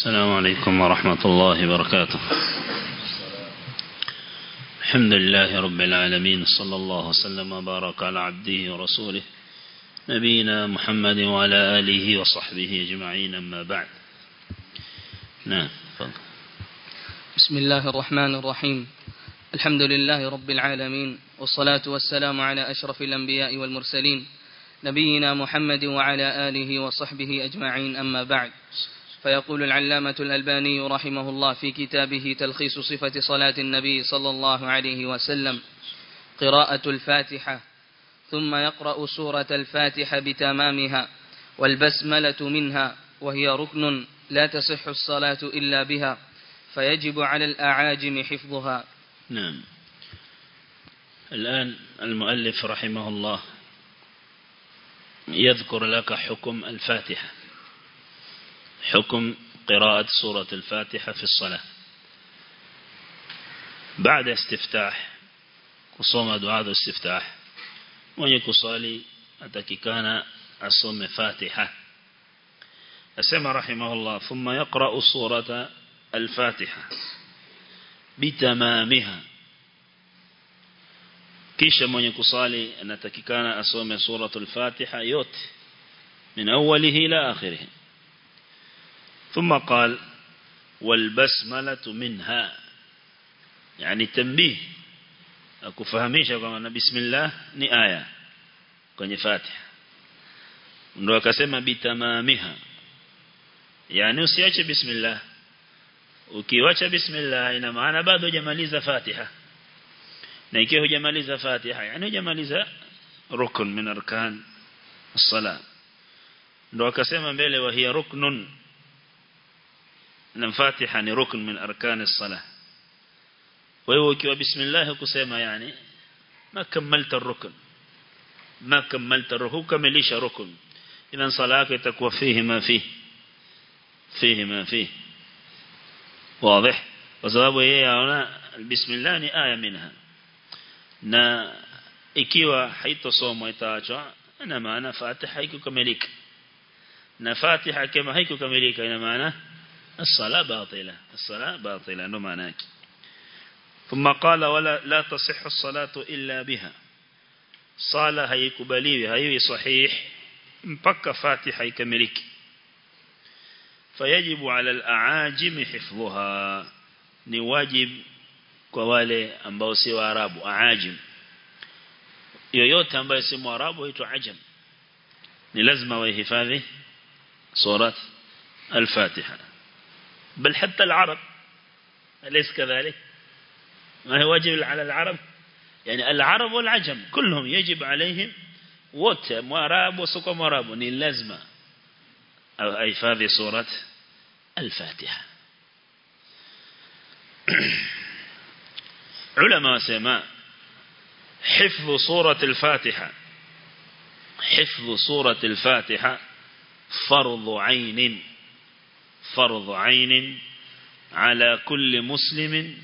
السلام عليكم ورحمة الله وبركاته الحمد لله رب العالمين صلى الله وسلم وبارك على عبده ورسوله نبينا محمد وعلى آله وصحبه أجمعين أما بعد نعم فضل. بسم الله الرحمن الرحيم الحمد لله رب العالمين والصلاة والسلام على أشرف الأنبياء والمرسلين نبينا محمد وعلى آله وصحبه أجمعين أما بعد فيقول العلامة الألباني رحمه الله في كتابه تلخيص صفة صلاة النبي صلى الله عليه وسلم قراءة الفاتحة ثم يقرأ سورة الفاتحة بتمامها والبسملة منها وهي ركن لا تصح الصلاة إلا بها فيجب على الأعاجم حفظها نعم الآن المؤلف رحمه الله يذكر لك حكم الفاتحة حكم قراءة سورة الفاتحة في الصلاة بعد استفتاح kusoma dua za istiftah mwenye kusali atakikana asome Fatiha asema rahimahullah thumma yaqra'u surata al-Fatiha bitamamiha kisha mwenye kusali anatakikana asome suratul Fatiha yote min awwalihi ila akhirih ثم قال والبسملة منها يعني تنبيه akufahamisha kwamba bismillah ni aya kwenye Fatiha ndio akasema bitamamiha yani usiache bismillah ukiwacha bismillah ina maana bado hujamaliza Fatiha na ikiwa hujamaliza Fatiha yani hujamaliza rukun min arkan as-salat ndio akasema mbele wa hiya ruknun na Fatiha ni rukun min arkan as-salah wewe ukiwa bismillah kusema yani ma kamalta rukun ma kamalta ruhu kamilisha rukun idan sala yako itakuwa fihi ma fihi fihi ma fihi واضح وسبب yeye aona bismillah ni aya minha na ikiwa haitosomwa itaachwa ina maana fatiha haikukamilika na fatiha kama haikukamilika ina maana الصلاة باطلة الصلاة باطلة ndo maana yake ثم قال ولا لا تصح الصلاة إلا بها صلاة haikubaliwi haiwi sahih mpaka fatiha ikamiliki فيجب على الأعاجم حفظها ni wajib kwa wale ambao si waarabu aajim yoyote ambaye si mwarabu huitwa ajam ni lazima wahifadhi surat al-Fatiha بل حتى العرب أليس كذلك ما هو واجب على العرب يعني العرب والعجم كلهم يجب عليهم وت مراب وسق مراب لازمة أي هذه سورة الفاتحة علماء سماء حفظ سورة الفاتحة حفظ سورة الفاتحة فرض عين فرض عين على كل مسلم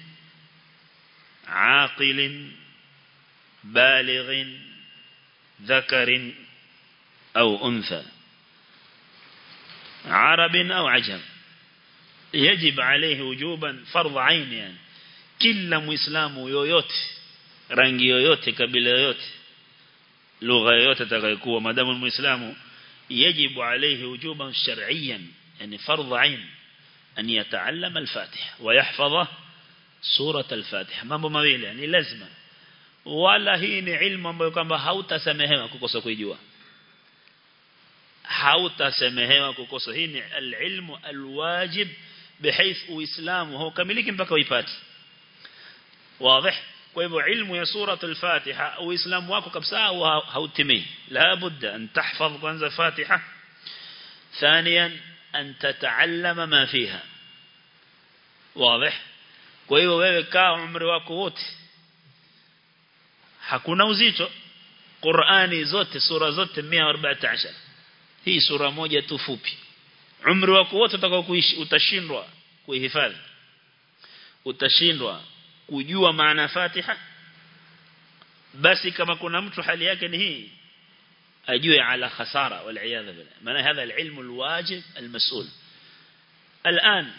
عاقل بالغ ذكر أو أنثى عرب أو عجم يجب عليه وجوبا فرض عين يعني kila muislamu yoyote rangi yoyote kabila yoyote lugha yoyote atakayokuwa madamu muislamu yajibu alayhi wujuban shar'iyyan يعني فرض عين أن يتعلم الفاتحة ويحفظ سورة الفاتحة mambo mawili yani lazima wala hii ni ilmu ambayo kwamba hautasamehewa kukosa kujua hautasamehewa kukosa hii ni alilmu alwajib بحيث uislamu haukamiliki mpaka uipate واضح kwa hivyo ilmu ya sura al-Fatiha uislamu wako kabisa hautimii la budda an tahfaz kwanza Fatiha ثانيا أن تتعلم ما فيها واضح kwa hiyo wewe kaa umri wako wote hakuna uzito Qur'ani zote sura zote 114 hii sura moja tu fupi umri wako wote utakao kuishi utashindwa kuihifadhi utashindwa kujua maana Fatiha basi kama kuna mtu hali yake ni hii ajue ala khasara wal iyadha billah maana hadha alilm alwajib almas'ul الآن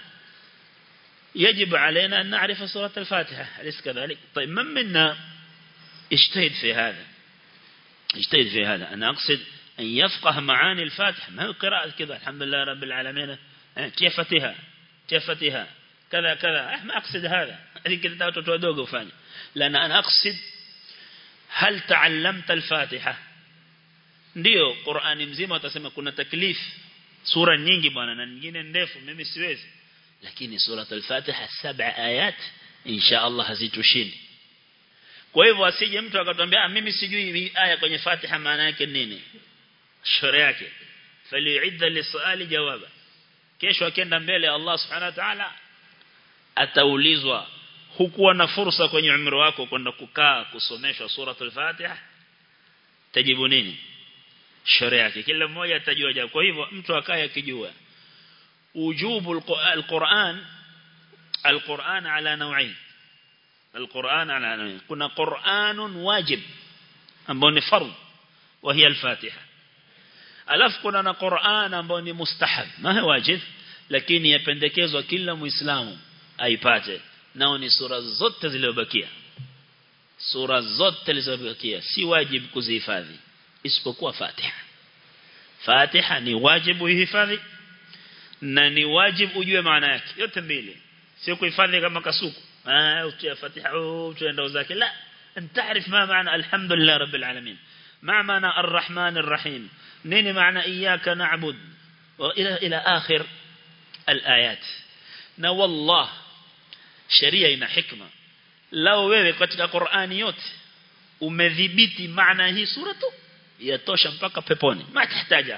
يجب علينا أن نعرف سورة الفاتحة أليس كذلك طيب من منا اجتهد في هذا اجتهد في هذا أنا أقصد أن يفقه معاني الفاتحة ما هو قراءة كذا الحمد لله رب العالمين كيفتها كيفتها كذا كذا ما أقصد هذا هذه كده تتودوق وفاني لأن أنا أقصد هل تعلمت الفاتحة ndio Qur'ani mzima utasema kuna taklif sura nyingi bwana na nyingine ndefu mimi siwezi lakini sura al-Fatiha saba ayat insha Allah hazitushindi kwa hivyo asije mtu akatwambia mimi sijui hii aya kwenye Fatiha maana yake nini shore yake fali'idda lisali jawaba kesho akienda mbele Allah subhanahu wa ta'ala ataulizwa hukuwa na fursa kwenye umri wako kwenda kukaa kusomeshwa suratul Fatiha tajibu nini shore yake kila mmoja atajua jambo kwa hivyo mtu akaye akijua ujubu alquran alquran ala naw'ain alquran ala naw'ain kuna quranun wajib ambao ni fardh وهي الفاتحة alafu kuna na Qur'an ambao ni mustahab ma wajib lakini yapendekezwa kila muislamu aipate nao ni sura zote zilizobakia sura zote zilizobakia si wajibu kuzihifadhi isipokuwa Fatiha Fatiha ni wajibu uhifadhi na ni wajibu ujue maana yake yote mbili sio kuhifadhi kama kasuku ah utia Fatiha utaenda zake la انت ما معنى الحمد لله رب العالمين ما معنى الرحمن الرحيم نين معنى إياك نعبد وإلى إلى آخر الآيات na wallah sheria ina hikma lao wewe katika Qur'ani yote umedhibiti maana hii sura tu yatosha mpaka peponi ma tahitaji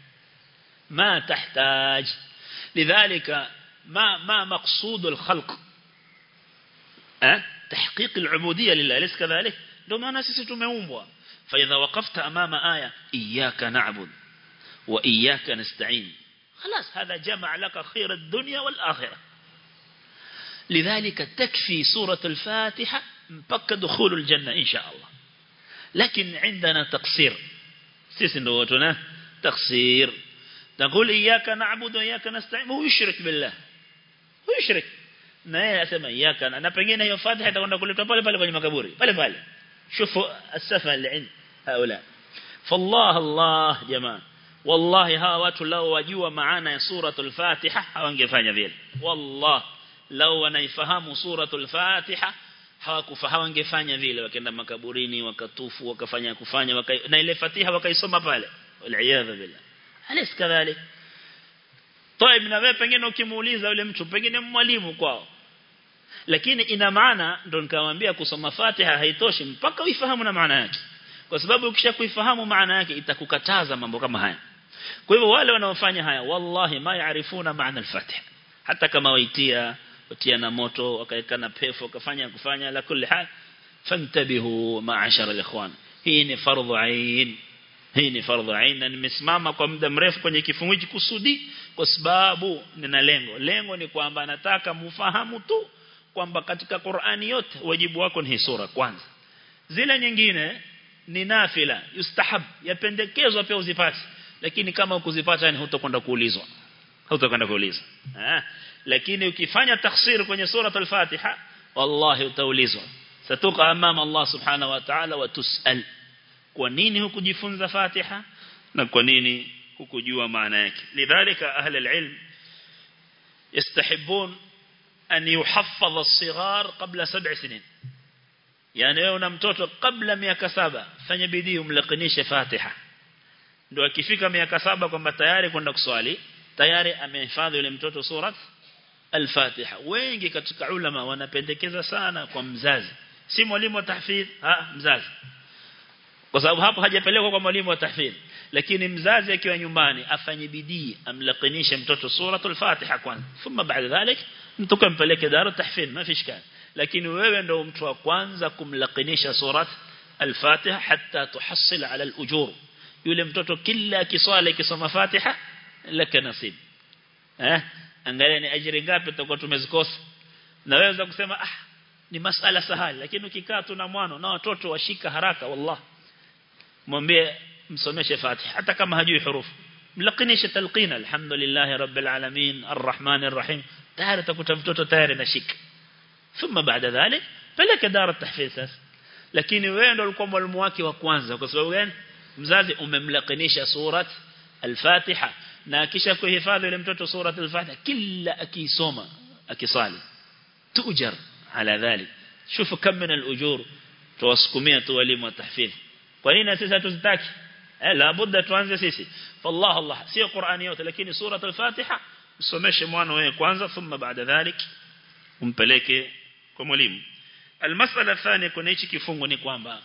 ma tahtaj lidhalika ma ma maqsud al-khalq eh تحقيق العبودية لله ليس كذلك لو ما ناسي tumeumbwa فإذا وقفت أمام آية إياك نعبد وإياك نستعين خلاص هذا جمع لك خير الدنيا والآخرة لذلك تكفي سورة الفاتحة مبكى دخول الجنة إن شاء الله لكن عندنا تقصير سيسندوتنا تقصير تقول إياك نعبد وإياك نستعين هو يشرك بالله هو يشرك na yeye asema iyaka na pengine hiyo fatiha itakwenda kuletwa pale pale kwenye makaburi pale pale shufu asafa alin haula fallah allah jamaa wallahi hawa watu lao wajua maana ya suratul fatiha hawangefanya vile wallah lao wanaifahamu suratul fatiha hawakufahamu wangefanya vile wakaenda makaburini wakatufu wakafanya kufanya waka, na ile fatiha wakaisoma pale wal billah alis kadhalik Toib na wewe pengine ukimuuliza yule mtu pengine mwalimu kwao. Lakini ina maana ndo nikamwambia kusoma Fatiha haitoshi mpaka uifahamu na maana yake. Kwa sababu ukisha kuifahamu maana yake itakukataza mambo kama haya. Kwa hivyo wale wanaofanya haya wallahi ma yaarifuna maana al-Fatiha. Hata kama waitia watia na moto wakaeka na pepo wakafanya kufanya la kulli hal fantabihu ma'ashara al-ikhwan. Hii ni fardhu ain hii ni fardhu ain na nimesimama kwa muda mrefu kwenye kifungu hiki kusudi kwa sababu nina lengo lengo ni kwamba nataka mufahamu tu kwamba katika Qur'ani yote wajibu wako ni hii sura kwanza zile nyingine ni nafila yustahab yapendekezwa pia uzipate lakini kama ukuzipata ni hutakwenda kuulizwa hutakwenda kuulizwa eh lakini ukifanya takhsir kwenye sura al-Fatiha wallahi utaulizwa satuka amama Allah subhanahu wa ta'ala wa tusal kwa nini hukujifunza Fatiha na kwa nini hukujua maana yake lidhalika ahli alilm yastahibun an yuhaffaz as-sighar qabla sab'a sinin yani wewe una mtoto kabla miaka saba fanya bidii umlakinishe Fatiha ndio akifika miaka saba kwamba tayari kwenda kuswali tayari amehifadhi yule mtoto surat al-Fatiha wengi katika ulama wanapendekeza sana kwa mzazi si mwalimu wa tahfidh ha mzazi kwa sababu hapo hajapelekwa kwa mwalimu wa tahfidh lakini mzazi akiwa nyumbani afanye bidii amlakinishe mtoto suratul Fatiha kwanza thumma baada dhalik mtoka mpeleke daru tahfidh ma fi shikali lakini wewe ndio mtu wa kwanza kumlakinisha surat al-Fatiha hatta tuhassil ala al-ujur yule mtoto kila akiswali akisoma Fatiha laka nasib eh angalia ni ajira ngapi tutakuwa tumezikosa na wewe kusema ah ni masala sahali lakini ukikaa tu na mwana na watoto washika haraka wallahi mwambie msomeshe Fatiha hata kama hajui hurufu mlakinisha talqina alhamdulillah rabbil alamin arrahman arrahim tayari utakuta mtoto tayari nashika thumma baada dhalik peleka dara tahfidh sasa lakini wewe ndio ulikuwa mwalimu wake wa kwanza kwa sababu gani mzazi umemlakinisha surat al-Fatiha na kisha kuhifadhi yule mtoto surat al-Fatiha kila akisoma akisali tujar ala dhalik شوفوا كم من الأجور تواسكمية تواليم وتحفيظ kwanini sisi hatuzitaki eh la budda tuanze sisi fallah allah sio qurani yote lakini sura al-fatiha usomeshe mwana wewe kwanza thumma baada dhalik umpeleke kwa mwalimu almasala thani kuna hichi kifungo ni kwamba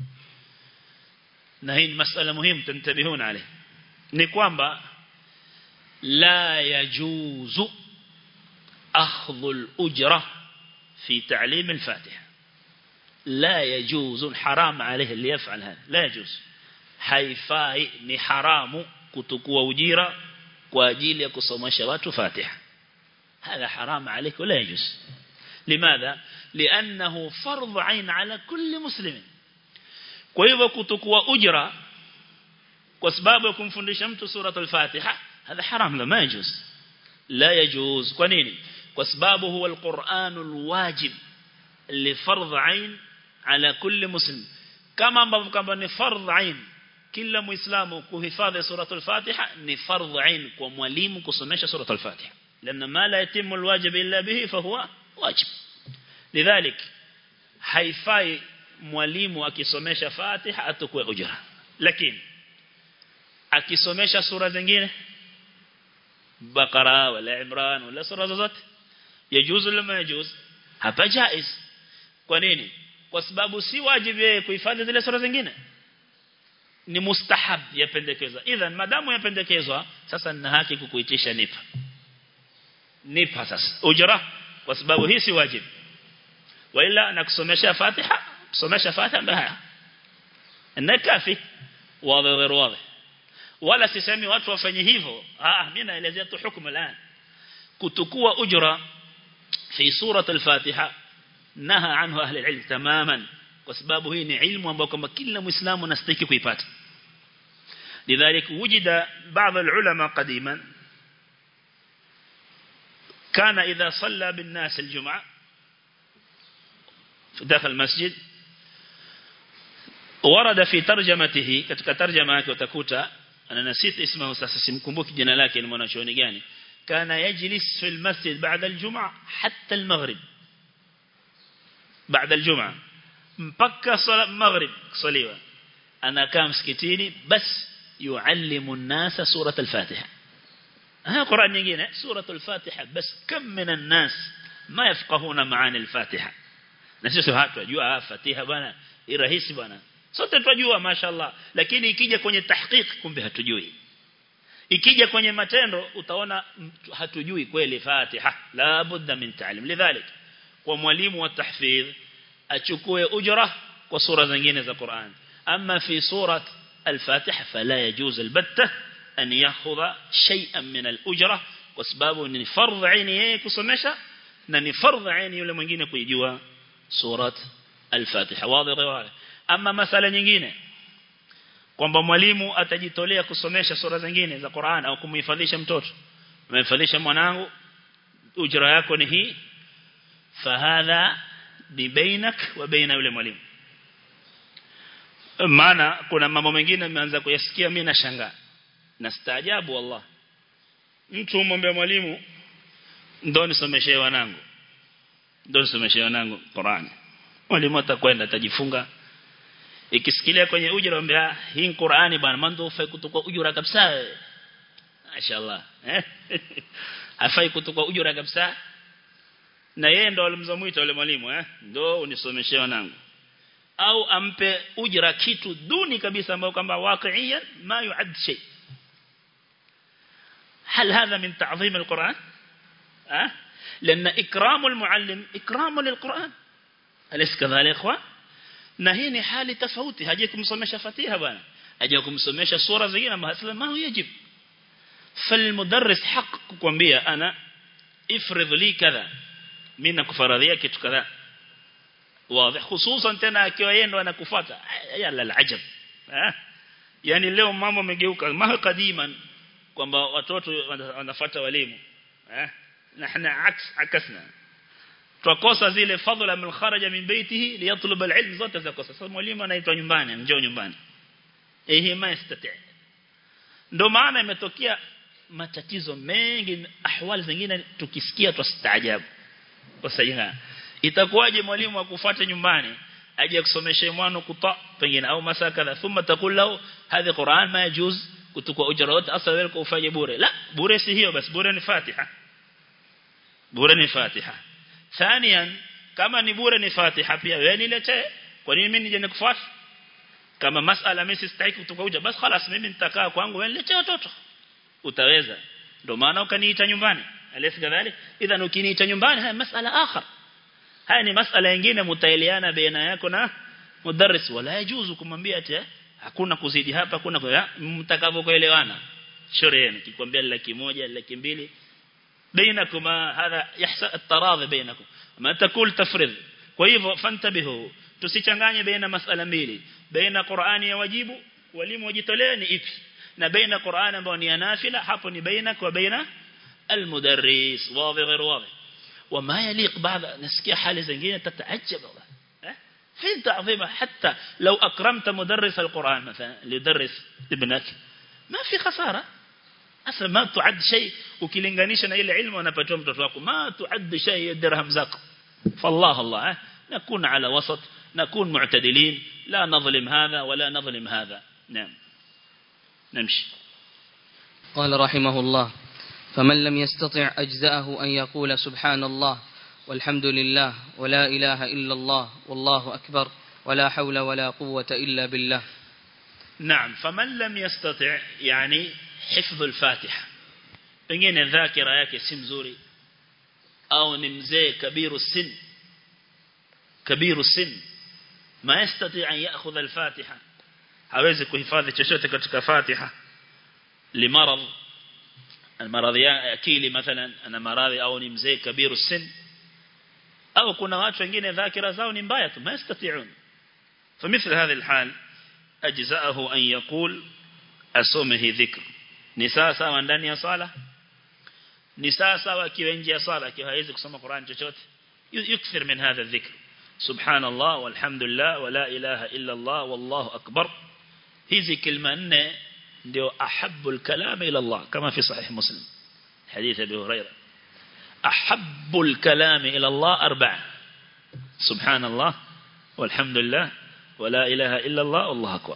na hii ni masala muhimu tuntabihuna alayhi ni kwamba la yajuzu akhdhu al-ujra في تعليم الفاتحة لا يجوز حرام عليه اللي يفعل هذا لا يجوز haifai ni haramu kutukua ujira kwa ajili ya kusomesha watu Fatiha هذا حرام عليك ولا يجوز لماذا لانه فرض عين على كل مسلم kwa hivyo kutukua ujira kwa sababu ya kumfundisha mtu sura al-Fatiha هذا حرام لا ما يجوز لا يجوز kwa nini kwa sababu huwa al-Qur'an al-wajib li fardh ain ala kulli muslim kama ambavyo kama ni fardh ain kila muislamu kuhifadhi suratul fatiha ni fardh ain kwa mwalimu kusomesha suratul fatiha لان ما لا يتم الواجب الا به فهو واجب لذلك haifai mwalimu akisomesha fatiha atukue ujra lakini akisomesha sura zingine bakara wala imran wala sura zozote yajuzu lama yajuz hapa jaiz kwa nini kwa sababu si wajibu yeye kuhifadhi zile sura zingine ni mustahab yapendekezwa idhan madamu yapendekezwa sasa nina haki kukuitisha nipa nipa sasa ujra kwa sababu hii si wajibu wala nakusomesha fatiha kusomesha fatiha mbaya na kafi wazi غير واضح wala sisemi watu wafanye hivyo ah mimi naelezea tu hukumu الان kutukua ujra في سورة الفاتحة نهى عنه أهل العلم تماما وسبابه هي علم وأنه كما كل مسلم نستيك كيبات لذلك وجد بعض العلماء قديما كان إذا صلى بالناس الجمعة داخل المسجد ورد في ترجمته كتك ترجمة وتكوتا أنا نسيت اسمه ساسسمكمبوك جنالاك المناشوني جاني كان يجلس في المسجد بعد الجمعة حتى المغرب بعد الجمعة مبكى صلاة المغرب صليوة أنا كان مسكتيني بس يعلم الناس سورة الفاتحة ها قرآن يجينا سورة الفاتحة بس كم من الناس ما يفقهون معاني الفاتحة نسيسو هاتوا وجوا فاتحة بنا إرهيسي بنا sote tunajua mashallah lakini ikija kwenye tahqiq kumbe hatujui ikija kwenye matendo utaona hatujui kweli Fatiha la budda min ta'lim lidhalik kwa mwalimu wa tahfidh achukue ujra kwa sura zingine za Qur'an amma fi surat al-Fatiha fala yajuz albatta an yakhudha shay'an min al-ujra kwa sababu ni fardh aini yeye kusomesha na ni fardh aini yule mwingine kuijua surat al-Fatiha wazi wazi ama masala nyingine kwamba mwalimu atajitolea kusomesha sura zingine za Qur'an au kumhifadhisha mtoto umehifadhisha mwanangu ujira yako ni hii fahadha ni bainak wa baina yule mwalimu maana kuna mambo mengine nimeanza kuyasikia mimi nashangaa na staajabu wallah mtu umwombe mwalimu ndo nisomeshee wanangu ndo nisomeshee wanangu Qur'an mwalimu atakwenda atajifunga ikisikilia kwenye ujira ambia hii Qur'ani bwana mando ufai kutoka ujira kabisa mashaallah eh hafai kutoka ujira kabisa na yeye ndo alimzomuita yule mwalimu eh ndo unisomeshee wanangu au ampe ujira kitu duni kabisa ambao kwamba waqiiyan ma yuad shay هل هذا من تعظيم القرآن أه؟ لأن إكرام المعلم إكرام للقرآن أليس كذلك إخوان na hii ni hali tofauti haje kumsomesha fatiha bwana haje kumsomesha sura zingine mahasla ma yajib falmudarris haq kukwambia ana ifridh li kadha mimi nakufaradhia kitu kadha wazi hususan tena akiwa yeye ndo anakufuata yala alajab yani leo mambo yamegeuka ma kadiman kwamba watoto wanafuata walimu eh nahna aks akasna twakosa zile fadhila min kharaja min baitihi liyatlub alilm zote za kosa sasa mwalimu anaitwa nyumbani njoo nyumbani ehe ma yastati ndio maana imetokea matatizo mengi ahwali zingine tukisikia twastaajabu kwa sababu itakuwaje mwalimu akufuate nyumbani aje kusomesha mwana kuta pengine au masakala thumma takul lahu hadhi Qur'an ma yajuz kutukua ujrat asla wewe ufanye bure la bure si hiyo basi bure ni Fatiha bure ni Fatiha thaniyan kama ni bure ni Fatiha pia wewe niletee kwa nini mimi nije nikufuate kama masala mimi sistahiki kutukua ujra basi خلاص mimi nitakaa kwangu wewe niletee watoto utaweza ndio maana ukaniita nyumbani alisi kadhalik idhan ukiniita nyumbani haya masala akhar haya ni masala nyingine mtaeleana baina yako na mudarris wala yajuzu kumwambia ati hakuna kuzidi hapa hakuna kwa mtakavyokuelewana shoreni kikwambia laki moja laki mbili بينكم هذا يحصل التراضي بينكم ما تقول تفرض kwa hivyo fantabihu tusichanganye baina masala mbili baina Qur'ani ya wajibu walimu wajitolee ni ipi na baina Qur'ani ambayo ni nafila hapo ni baina kwa baina المدرس واضح غير واضح وما يليق بعض نسكي حالة زنجينة تتعجب فين تعظيمه حتى لو أكرمت مدرس القرآن مثلا ليدرس ابنك ما في خسارة أصلا ما تعد شيء وكيلنغانيش أنا إلى علم وأنا بتوم تتوقع ما تعد شيء درهم زق فالله الله نكون على وسط نكون معتدلين لا نظلم هذا ولا نظلم هذا نعم نمشي قال رحمه الله فمن لم يستطع أجزأه أن يقول سبحان الله والحمد لله ولا إله إلا الله والله أكبر ولا حول ولا قوة إلا بالله نعم فمن لم يستطع يعني حفظ الفاتحة pengine dhakira yake si mzuri au ni mzee kabiru sin kabiru sin ma yastati an ya'khudha al-fatiha hawezi kuhifadhi chochote katika fatiha limarad المرض ya akili مثلا ana maradhi au ni mzee kabiru sin au kuna watu wengine dhakira zao ni mbaya tu ما يستطيعون فمثل هذه الحال أجزاءه أن يقول أسومه ذكر ni sawa sawa ndani ya sala ni sawa sawa akiwa nje ya sala akiwa hawezi kusoma Qur'an chochote yukthir min hadha dhikr subhanallah walhamdulillah wala ilaha illa Allah wallahu akbar hizi kilma nne ndio ahabbul kalam ila Allah kama fi sahih muslim hadith abi huraira ahabbul kalam ila Allah arba'a subhanallah walhamdulillah wala ilaha illa Allah wallahu akbar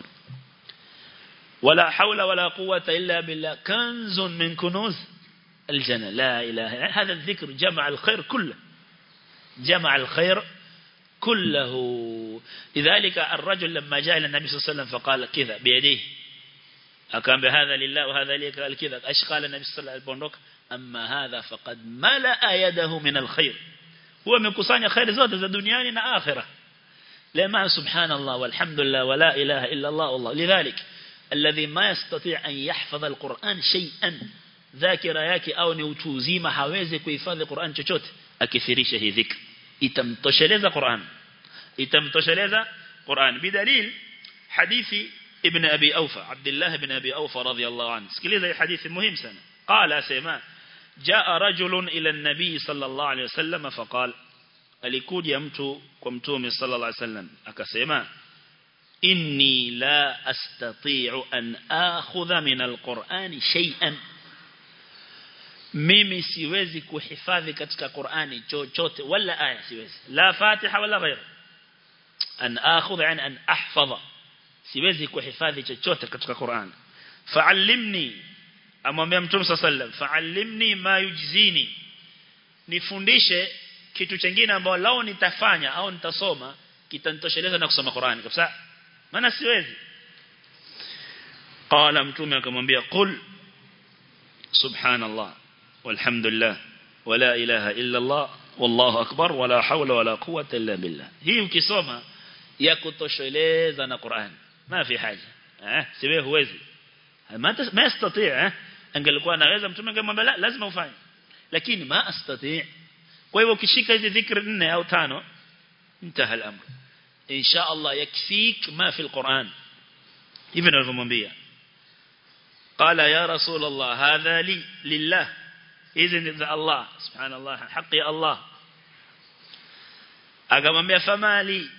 ولا حول ولا قوة إلا بالله كنز من كنوز الجنة لا إله هذا الذكر جمع الخير كله جمع الخير كله لذلك الرجل لما جاء إلى النبي صلى الله عليه وسلم فقال كذا بيديه أكان بهذا لله وهذا لي قال كذا أيش قال النبي صلى الله عليه وسلم أما هذا فقد ملأ يده من الخير هو من كسان خير زاد ذا دنيانا آخرة لما سبحان الله والحمد لله ولا إله إلا الله والله لذلك الذي ما يستطيع أن يحفظ القرآن شيئا ذاكرة yake au ni utu uzima hawezi kuhifadhi Qur'an chochote akithirisha hii dhikr itamtosheleza Qur'an itamtosheleza Qur'an bidalil hadithi ibn abi awfa Abdullah ibn abi awfa radhiyallahu anhu sikiliza hii hadithi muhimu sana qala sema jaa rajulun ila an-nabi sallallahu alayhi wasallam faqala alikuja mtu kwa mtume sallallahu alayhi wasallam akasema inni la astati'u an akhudha min alqur'ani shay'an mimi siwezi kuhifadhi katika Qur'ani chochote wala aya siwezi la Fatiha wala ghair an akhudha yani an ahfadha siwezi kuhifadhi chochote katika Qur'ani fa'allimni amwambia mtume sallam fa'allimni ma yujzini nifundishe kitu kingine ambao lao nitafanya au nitasoma kitanitosheleza na kusoma Qur'ani kabisa maana siwezi qala mtume akamwambia qul subhanallah walhamdulillah wala ilaha illa allah wallahu akbar wala hawla wala quwwata illa billah hii ukisoma ya kutosheleza na Qur'an ma fi haja eh siwe huwezi ma ma yastati eh angelikuwa anaweza mtume angemwambia la lazima ufanye lakini ma astati kwa hivyo ukishika hizi dhikri nne au tano intaha al-amr إن شاء الله يكفيك ما في القرآن ابن المنبيا قال يا رسول الله هذا لي لله إذن الله سبحان الله حق يا الله akamwambia famali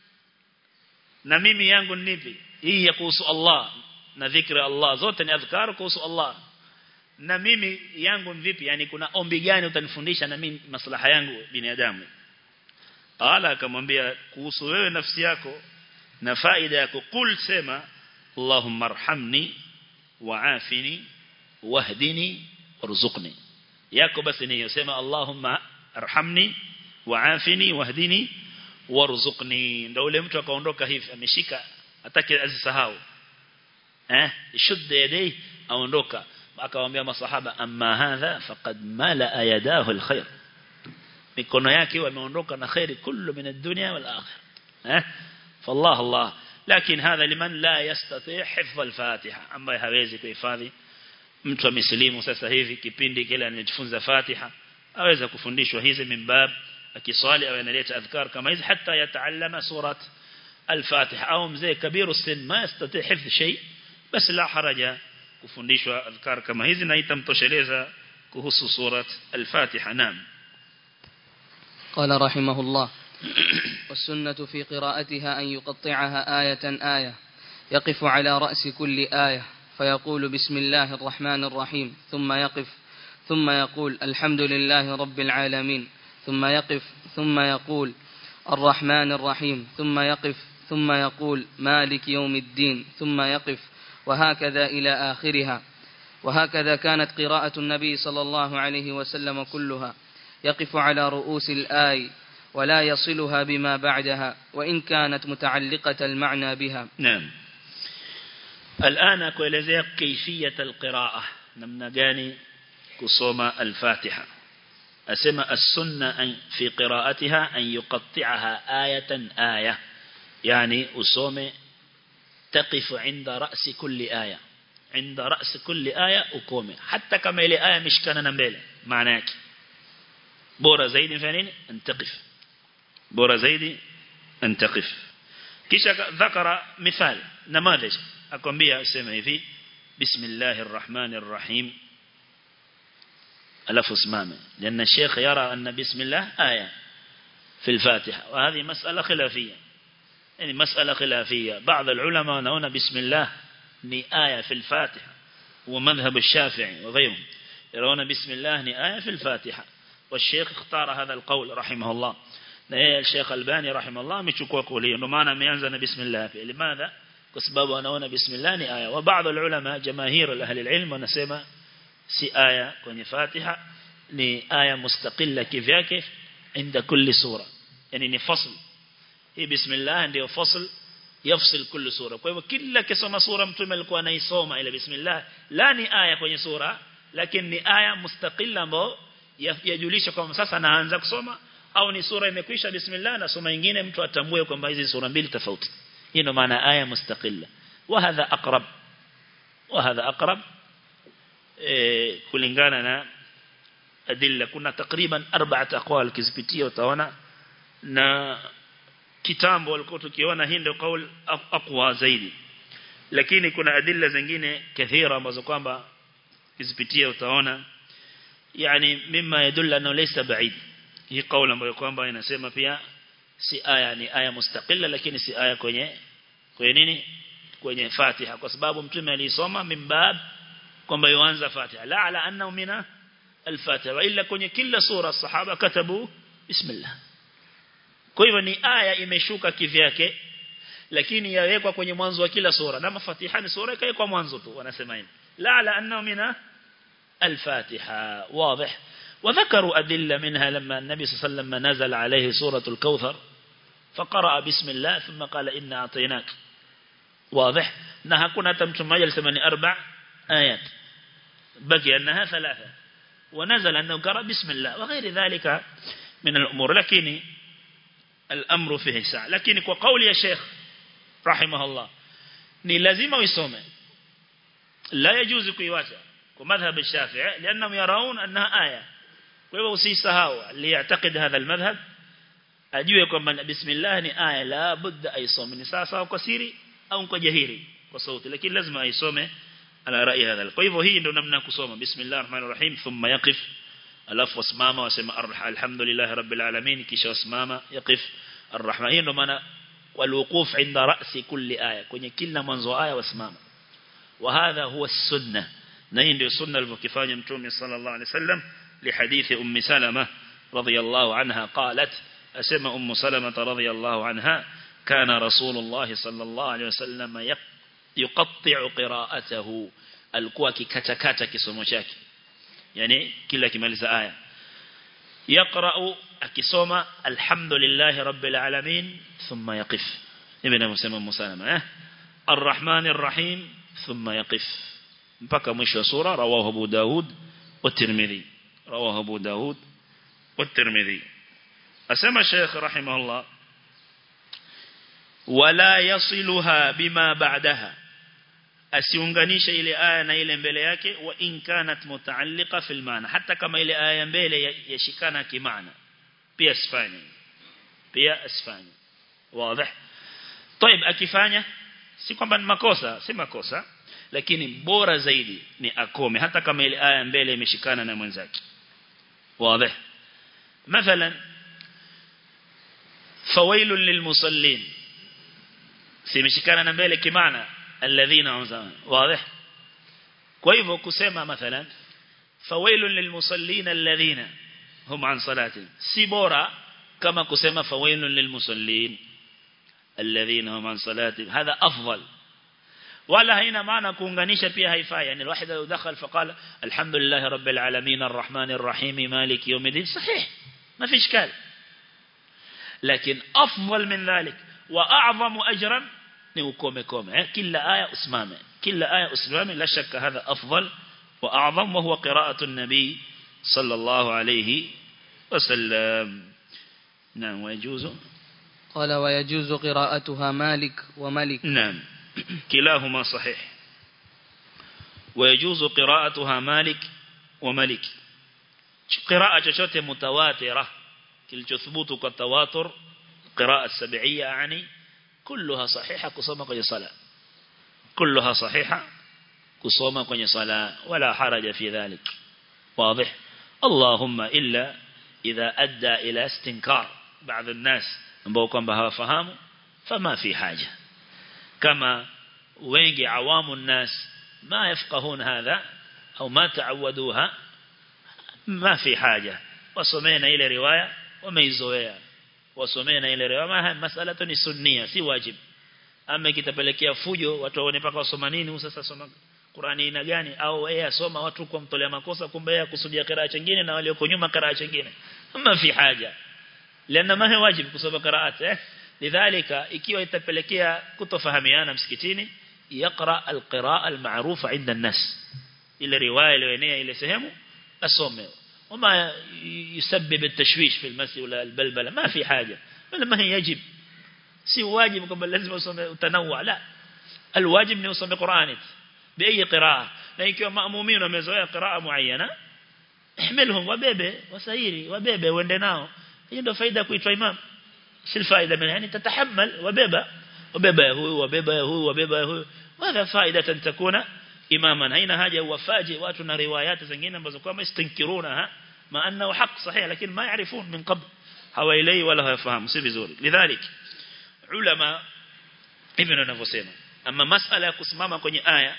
na mimi yangu nipi hii ya kuhusu Allah na dhikri Allah zote ni adhkar kuhusu Allah na mimi yangu vipi yani kuna ombi gani utanifundisha na mimi maslaha yangu binadamu ala akamwambia kuhusu wewe nafsi yako na faida yako kul sema Allahumma arhamni wa'afini wahdini warzuqni yako basi ni yosema Allahumma arhamni wa'afini wahdini warzuqni ndio ule mtu akaondoka hivi ameshika atake azisahau eh shudda yadai aondoka akawaambia masahaba amma hadha faqad mala yadahu alkhair mikono yake wameondoka na khairi kullu min ad-dunya wal akhir eh fallah allah lakini hadha liman la yastati' hifdh al-fatiha ambaye hawezi kuhifadhi mtu amesilimu sasa hivi kipindi kile anajifunza fatiha aweza kufundishwa hizi mimbab akiswali au analeta adhkar kama hizi hata yataallama surat al-fatiha au mzee kabiru sin ma yastati' hifdh shay bas la haraja kufundishwa adhkar kama hizi na itamtosheleza kuhusu surat al-fatiha naam قال رحمه الله والسنة في قراءتها أن يقطعها آية آية يقف على رأس كل آية فيقول بسم الله الرحمن الرحيم ثم يقف ثم يقول الحمد لله رب العالمين ثم يقف ثم يقول الرحمن الرحيم ثم يقف ثم يقول مالك يوم الدين ثم يقف وهكذا إلى آخرها وهكذا كانت قراءة النبي صلى الله عليه وسلم كلها يقف على رؤوس الآي ولا يصلها بما بعدها وإن كانت متعلقة المعنى بها نعم الآن كوelezea كيفية القراءة namna gani kusoma al-Fatiha asema as-sunna fi qira'atiha an yuqatti'aha ayatan aya yani usome taqifu 'inda ra'si kulli aya 'inda ra'si kulli aya ukome hata kama ile aya mishikana na mbele maana yake bora zaidi fanya nini antaqif bora zaidi antaqif kisha dhakara mithal namadhaj akwambia useme hivi bismillahir rahmanir rahim alafu simame لان الشيخ يرى ان بسم الله ايه في الفاتحه وهذه مساله خلافيه يعني مساله خلافيه بعض العلماء يرون بسم الله ni aya في الفاتحه ومذهب الشافعي وغيرهم يرون بسم الله ni aya في الفاتحه والشيخ اختار هذا القول رحمه الله na yeye Sheikh Albani rahimahullah amechukua kauli hiyo ndio maana ameanza na bismillah pia limadha kwa sababu anaona bismillah ni aya wa baadhi ya ulama jamahir ahli alilm wanasema si aya kwenye Fatiha ni aya mustaqilla kivyake inda kulli sura yani ni fasl hii bismillah ndio fasl yafsil kulli sura kwa hivyo kila kisoma sura mtume alikuwa anaisoma ile bismillah la ni aya kwenye sura lakini ni aya mustaqilla ambayo yajulisha kwamba sasa naanza kusoma au ni sura imekwisha bismillah na soma nyingine mtu atambue kwamba hizi sura mbili tofauti hii ndio maana aya mustaqilla wa hadha aqrab wa hadha aqrab eh kulingana na adilla kuna takriban arba'at aqwal kizipitia utaona na kitambo walikuwa tukiona hii ndio kauli aqwa zaidi lakini kuna adilla zingine kathira ambazo kwamba kizipitia utaona yani mima yadulla annahu laysa ba'id hii kauli ambayo kwamba inasema pia si aya ni aya mustaqilla lakini si aya kwenye kwenye nini kwenye Fatiha kwa sababu mtume alisoma mimbab kwamba yuanza Fatiha la ala anna mina al-Fatiha wa illa kwenye kila sura sahaba katabu bismillah kwa hivyo ni aya imeshuka kivyake lakini yawekwa kwenye mwanzo wa kila sura na mafatiha ni sura ikawekwa mwanzo tu wanasema hivi la ala anna mina al-Fatiha wazi وذكروا أدلة منها لما النبي صلى الله عليه وسلم نزل عليه سورة الكوثر فقرأ بسم الله ثم قال إنا أعطيناك واضح أنها كنا تمتم مجل ثماني أربع آيات بقي أنها ثلاثة ونزل أنه قرأ بسم الله وغير ذلك من الأمور لكن الأمر فيه ساعة لكن وقول يا شيخ رحمه الله ni lazima uisome la yajuzu kuiwacha kwa madhhab الشافعي لانهم يرون انها ايه kwa hivyo usisahau liyatakid hadha almadhhab ajue kwamba bismillah ni aya la budda aisome ni sawa sawa kwa siri au kwa jahiri kwa sauti lakini lazima aisome ala rai hadha kwa hivyo hii ndio namna kusoma bismillahir rahmanir rahim thumma yaqif alafu wasimama wasema alhamdulillah rabbil alamin kisha wasimama yaqif arrahman hii ndio maana والوقوف عند رأس كل آية kwenye kila mwanzo wa aya wasimama وهذا هو السنة na hii ndio sunna alivyofanya mtume sallallahu alaihi wasallam لحديث أم سلمة رضي الله عنها قالت أسمى أم سلمة رضي الله عنها كان رسول الله صلى الله عليه وسلم يقطع قراءته alikuwa kikatakata kisomo chake yani kila kimaliza aya yaqra'u akisoma alhamdulillahi rabbil alamin thumma yaqif hivi ninavyosema Musalama eh arrahmanir rahim thumma yaqif mpaka mwisho wa sura rawahu Abu Daud wa Tirmidhi rawahu Abu Daud wa Tirmidhi asema Sheikh rahimahullah wala yasiluha bima ba'daha asiunganishe ile aya na ile mbele yake wa in kanat mutaalliqa fil maana hata kama ile aya mbele yashikana kimaana pia asifanye pia asifanye wazi طيب akifanya si kwamba ni makosa si makosa lakini bora zaidi ni akome hata kama ile aya mbele imeshikana na mwenzake wazi مثلا فويل للمصلين simeshikana na mbele kimaana alladhina umzama wazi kwa hivyo kusema mathalan fawailun lilmusallin alladhina hum an salatihim si bora kama kusema fawailun lilmusallin alladhina hum an salatihim hadha afdal wala haina maana kuunganisha pia haifai yani الواحد لو دخل فقال الحمد لله رب العالمين الرحمن الرحيم مالك يوم الدين صحيح ما في اشكال لكن افضل من ذلك واعظم اجرا ni ukome kome eh? kila aya usimame kila aya usimame la shaka hadha afdal wa a'zam wa huwa qira'atu an-nabi sallallahu alayhi wasallam naam wajuzu قال ويجوز قراءتها مالك وملك نعم كلاهما صحيح ويجوز قراءتها مالك وملك قراءة chochote mutawatira kilichothubutu kwa tawatur قراءة سبعية يعني كلها صحيحة كصوم كوني صلاة كلها صحيحة كصوم كوني صلاة ولا حرج في ذلك واضح اللهم إلا إذا أدى إلى استنكار بعض الناس ambao kwamba hawafahamu fama fi haja kama wengi awamu الناس ما يفقهون هذا أو ما تعودوها ما في حاجة وصمينا إلى رواية وميزوية wasomee ile riwaya masala ni sunnia si wajib ama kitapelekea fujo watu waone paka wasoma nini sasa soma Qur'ani ina gani au yeye asoma watu kwa mtolea makosa kumbe yeye kusudia qiraa chingine na walioko nyuma qiraa chingine ama fi haja lana ma wajib kusoma qiraat eh lidhalika ikiwa itapelekea kutofahamiana msikitini yaqra alqiraa almaarufa inda an-nas ile riwaya iliyoenea ile sehemu asome وما يسبب التشويش في المسي ولا البلبلة ما في حاجة ولا ما هي يجب سي واجب كما لازم يصوم تنوع لا الواجب أن يصوم قرآن بأي قراءة لكن مأمومين ومزوية قراءة معينة احملهم وبيبه وسيري وبيبه وندناه هي ndo faida kuitwa imam si faida من يعني تتحمل وبيبه وبيبه هو وبيبه هو وبيبه هو وهذا فائدة تكون imaman haina haja uwafaje watu na riwayati zingine ambazo kwamba istinkiruna ma annahu haq sahih lakini ma yaarifun min qabl hawailei wala hawafahamu si vizuri lidhalik ulama hivyo wanavyosema ama masala ya kusimama kwenye aya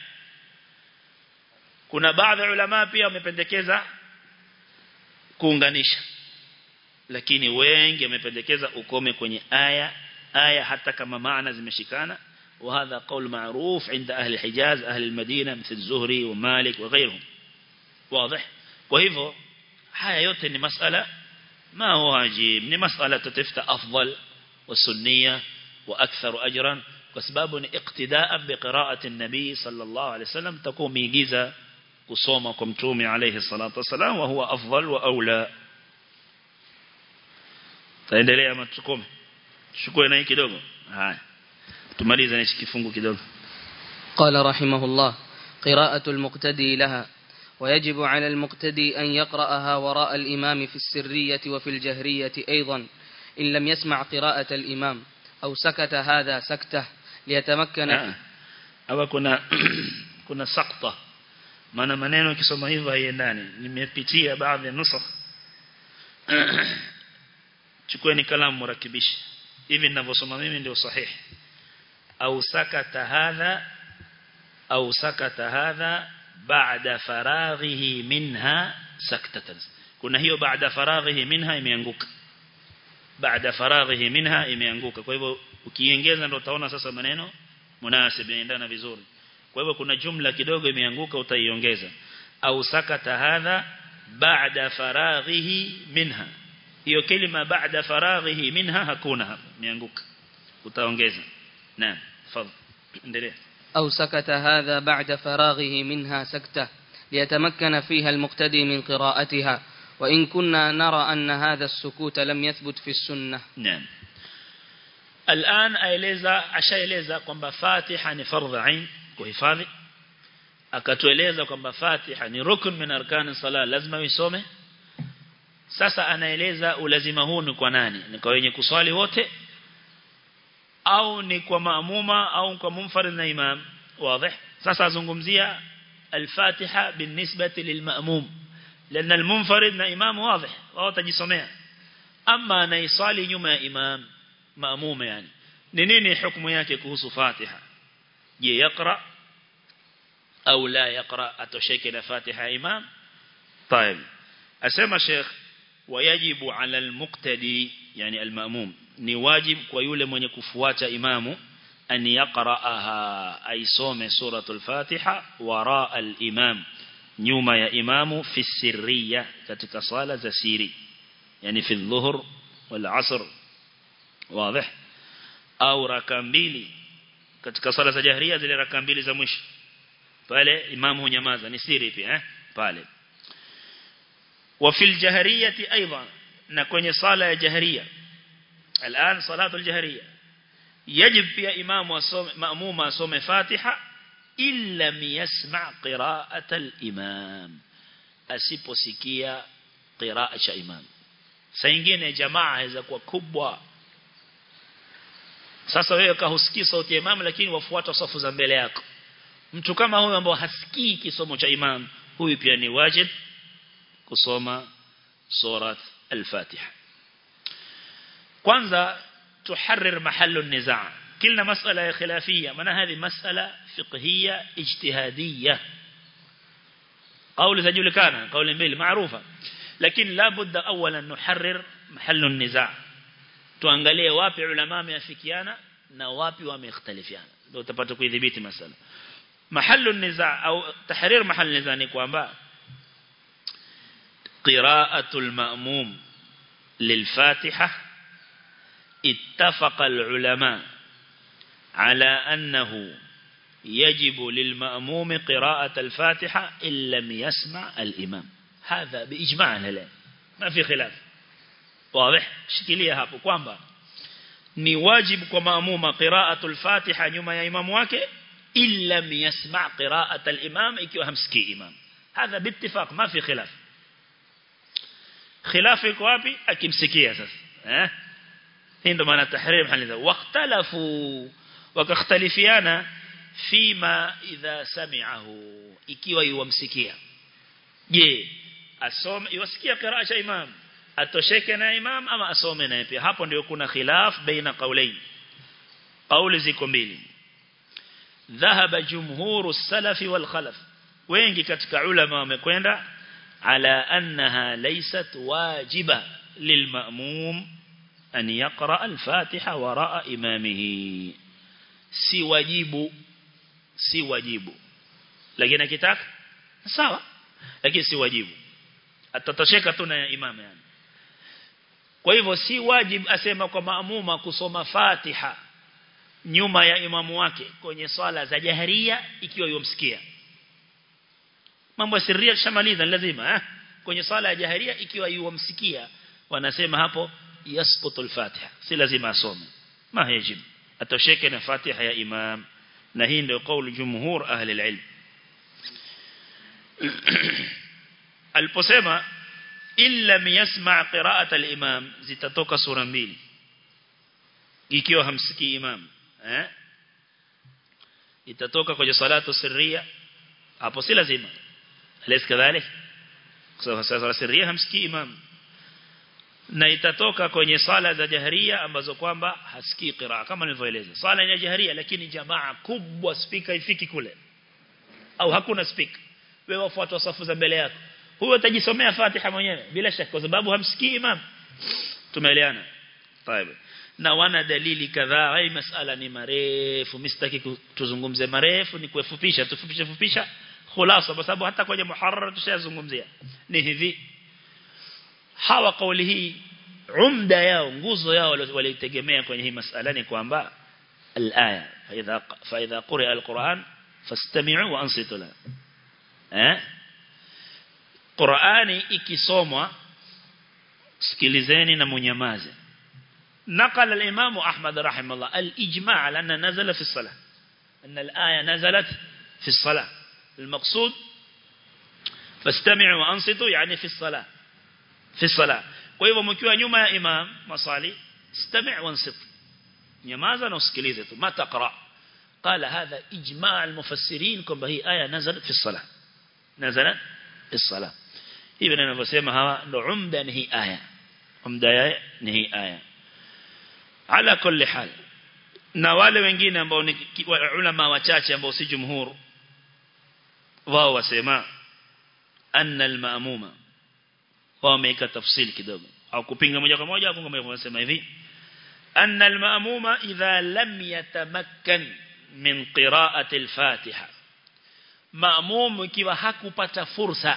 kuna baadhi ya ulama pia wamependekeza kuunganisha lakini wengi wamependekeza ukome kwenye aya aya hata kama maana zimeshikana وهذا قول معروف عند أهل الحجاز أهل المدينة مثل الزهري ومالك وغيرهم واضح وهذا haya yote ni masala ما هو واجب ni masala tatafuta afdal والسنية وأكثر أجرا وسباب اقتداء بقراءة النبي صلى الله عليه وسلم تكون ميجيزة kusoma kwa mtume alayhi salatu wasalam wa huwa afdal wa aula taendelea matukome chukue na hii kidogo haya tumalize na kifungu kidogo قال رحمه الله قراءة المقتدي لها ويجب على المقتدي أن يقرأها وراء الإمام في السرية وفي الجهرية أيضا إن لم يسمع قراءة الإمام أو سكت هذا سكته ليتمكن أو كنا kuna sakta maana maneno ukisoma hivyo haiendani nimepitia baadhi ya nusakh chukueni kalamu mrakibishi hivi ninavyosoma mimi ndio sahihi au sakata hadha au sakata hadha baada faraghihi minha saktatan kuna hiyo baada faraghihi minha imeanguka baada faraghihi minha imeanguka kwa hivyo ukiongeza ndio utaona sasa maneno munasib yanaendana vizuri kwa hivyo kuna jumla kidogo imeanguka utaiongeza au sakata hadha baada faraghihi minha hiyo kelima baada faraghihi minha hakuna hapa imeanguka utaongeza naam fadhil endelea أو سكت هذا بعد فراغه منها سكتة ليتمكن فيها المقتدي من قراءتها وإن كنا نرى أن هذا السكوت لم يثبت في السنة نعم الآن aeleza ashaeleza kwamba Fatiha ni fardhu ain kuhifadhi akatueleza kwamba Fatiha ni rukun min arkan sala lazima uisome sasa anaeleza ulazima huu ni kwa nani ni kwa wenye kuswali wote au ni kwa maamuma au kwa munfarid na imam wazi sasa azungumzia al-Fatiha binisbati lilmaamum لأن المنفرد na imam واضح wao tajisomea ama anaisali nyuma ya imam maamum yani ni nini hukumu yake kuhusu Fatiha je yakra au la yakra atosheke na Fatiha imam طيب asema Sheikh wayajibu ala al-muqtadi yani al-ma'mum ni wajib kwa yule mwenye kufuata imamu an yaqra'aha aisome suratul Fatiha wara al-imam nyuma ya imamu fi sirriya katika sala za siri yani fi dhuhur wal asr wazi au raka mbili katika sala za jahriya zile raka mbili za mwisho pale imamu hunyamaza ni siri pia eh pale wa fil jahriyati aidan na kwenye sala ya jahriya الآن صلاة الجهرية يجب في إمام وصوم مأموم وصوم فاتحة إن لم يسمع قراءة الإمام أسيبو سكية قراءة إمام سينجين جماعة إذا كوا كبوا sasa wewe kahusikii sauti ya imam lakini wafuata safu za mbele yako mtu kama huyo ambao hasikii kisomo cha imam huyu pia ni wajib kusoma surat al-Fatiha kwanza tuharrir mahallu nizaa kila masala ya khilafia maana hadi masala fiqhiyya ijtihadiyya قول تجولكana قول mbili maarufa lakini la budda awalan nuharrir mahallu nizaa tuangalie wapi ulama wameafikiana na wapi wamekhtalifiana ndio utapata kuidhibiti masala mahallu nizaa au tahrir mahall nizaa ni kwamba qira'atul ma'mum lilfatiha اتفق العلماء على أنه يجب للمأموم قراءة الفاتحة إن لم يسمع الإمام هذا بإجماع الهلال ما في خلاف واضح شكلية هابو كوانبا ni wajib kwa maamuma qira'atul fatiha nyuma ya imam wake illa yasma' qira'at al-imam ikiwa hamsikii imam hadha biittifaq ma fi khilaf khilaf iko wapi akimsikia sasa eh hii ndo maana tahrim haliza waqtalafu wakakhtalifiana fima idha sami'ahu ikiwa yuwamsikia je asome yuwasikia qiraa cha imam atosheke na imam ama asome naye pia hapo ndio kuna khilaf baina qawlain qawli ziko mbili dhahaba jumhuru salafi wal khalaf wengi katika ulama wamekwenda ala annaha laysat wajiba lilma'mum أن يقرأ الفاتحة وراء إمامه si wajibu si wajibu lakini akitaka sawa lakini si wajibu atatosheka tu na imam yani kwa hivyo si wajibu asema kwa maamuma kusoma Fatiha nyuma ya imamu wake kwenye swala za jaharia ikiwa yomsikia mambo ya sirria shamaliza lazima eh kwenye swala ya jaharia ikiwa yomsikia wanasema hapo يسقط الفاتحة si lazima asome ma yajib atosheke na fatiha ya imam na hii ndio kauli jumhur ahli alilm aliposema illa yasma' qira'at al-imam zitatoka sura mbili ikiwa hamsikii imam eh itatoka kwenye salatu sirria hapo si lazima alaysa kadhalik kwa sababu sirria hamsikii imam na itatoka kwenye sala za jaharia ambazo kwamba hasikii qiraa kama nilivyoeleza sala ya jaharia lakini jamaa kubwa speaker ifiki kule au hakuna speaker wewe wafuata safu za mbele yako huyo atajisomea Fatiha mwenyewe bila shaka kwa sababu hamsikii imam tumeelewana طيب na wana dalili kadhaa hii masala ni marefu mistaki tuzungumze marefu ni kufupisha tufupisha fupisha khulasa kwa sababu hata kwenye muharrar tushazungumzia ni hivi hawa kauli hii umda yao nguzo yao walitegemea kwenye hii masala ni kwamba al-aya fa idha fa idha quri'a al-Qur'an fastami'u wa ansitu la eh Qur'ani ikisomwa sikilizeni na munyamaze نقل الإمام أحمد رحمه الله الإجماع على أن نزل في الصلاة أن الآية نزلت في الصلاة المقصود فاستمعوا وأنصتوا يعني في الصلاة في الصلاة وإذا مكيوا نيوم يا إمام مصالي استمع وانصت نمازا نسكليزة ما تقرأ قال هذا إجماع المفسرين كم هي آية نزلت في الصلاة نزلت في الصلاة ابن أنا بسيما هوا عمدا هي آية عمدا هي آية ala kulli hal na wale wengine ambao ni ulama wachache ambao si jumhur wao wasema anna al-ma'muma wao wameka tafsiri kidogo au kupinga moja kwa moja au kama wanasema hivi anna al-ma'muma idha lam yatamakkan min qira'ati al-fatiha ma'mum ikiwa hakupata fursa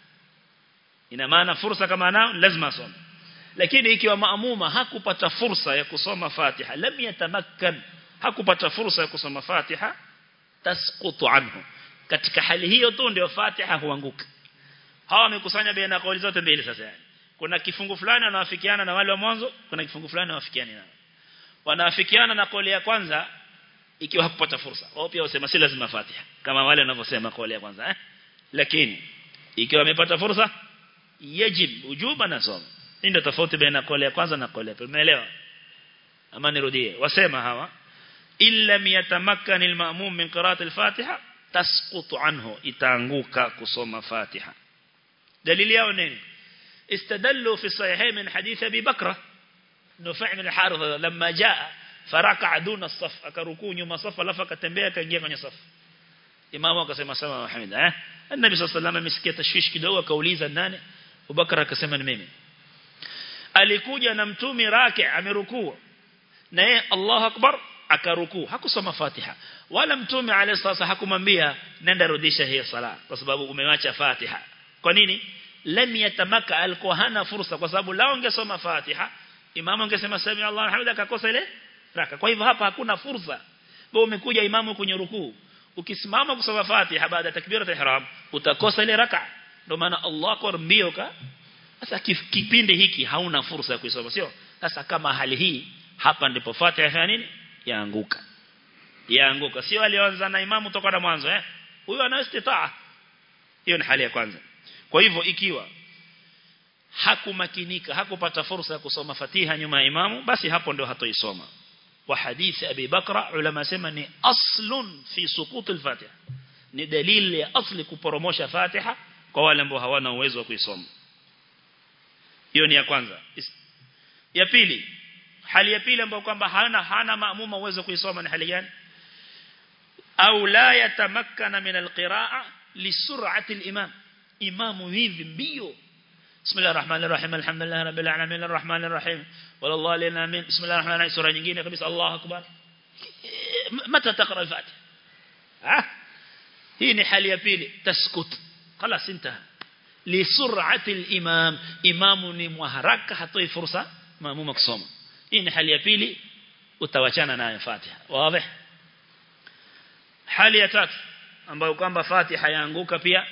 ina maana fursa kama nao lazima asome lakini ikiwa maamuma hakupata fursa ya kusoma Fatiha lam yatamakkan hakupata fursa ya kusoma Fatiha tasqutu anhu katika hali hiyo tu ndio Fatiha huanguka hawa wamekusanya baina kauli zote mbili sasa yani kuna kifungu fulani wanawafikiana na wale wa mwanzo kuna kifungu fulani wanawafikiana nao wanawafikiana na kauli ya kwanza ikiwa hakupata fursa wao pia wasema si lazima Fatiha kama wale wanavyosema kauli ya kwanza eh lakini ikiwa amepata fursa yajib ujuba nasoma hii ndio tofauti baina kauli ya kwanza na kauli ya pili umeelewa ama nirudie wasema hawa illa yatamakkan alma'mum min qira'ati al-fatiha tasqutu anhu itaanguka kusoma fatiha dalili yao nini استدلوا في الصحيحين من حديث أبي بكر نفع من الحارث لما جاء فركع دون الصف أكركوا نيوم صف لفك تنبيه كنجيه kwenye صف imamu akasema sama Muhammad eh النبي صلى الله عليه وسلم amesikia tashwish kidogo akauliza nani Abubakar akasema ni mimi alikuja na mtumi raki amerukuu na yeye Allahu akbar akarukuu hakusoma Fatiha wala mtume alayhi sasa hakumwambia nenda rudisha hiyo sala kwa sababu umewacha Fatiha kwa nini lam yatamaka alikuwa hana fursa kwa sababu lao ungesoma Fatiha imamu angesema sami Allah hamida akakosa ile raka kwa hivyo hapa hakuna fursa wewe umekuja imamu kwenye rukuu ukisimama kusoma Fatiha baada ya takbiratul ihram utakosa ile raka ndio maana Allah akbar mbio ka sasa kipindi hiki hauna fursa ya kuisoma sio sasa kama hali hii hapa ndipo Fatiha ya nini yaanguka yaanguka sio alianza na imamu toka na mwanzo eh huyo ana istitaa hiyo ni hali ya kwanza kwa hivyo ikiwa hakumakinika hakupata fursa ya kusoma Fatiha nyuma ya imamu basi hapo ndio hatoisoma wa hadithi Abi Bakra ulama sema ni aslun fi suqut al-Fatiha ni dalili ya asli kuporomosha Fatiha kwa wale ambao hawana uwezo wa kuisoma hiyo ni ya kwanza ya pili hali ya pili ambayo kwamba hana hana maamuma uwezo kuisoma ni hali gani au la yatamakkana min alqiraa lisur'ati alimam imamu hivi mbio bismillahir rahmanir rahim alhamdulillahi rabbil alamin arrahmanir rahim wallahu lana amin bismillahir rahmanir rahim sura nyingine kabisa Allahu akbar mata taqra al-fatiha ah hii ni hali ya pili taskut خلاص انتهى لسرعه الامام امام ni mharaka hatoi fursa maamuma kusoma hii ni hali ya pili utawachana nayo Fatiha wazi hali ya tatu ambayo kwamba Fatiha yaanguka pia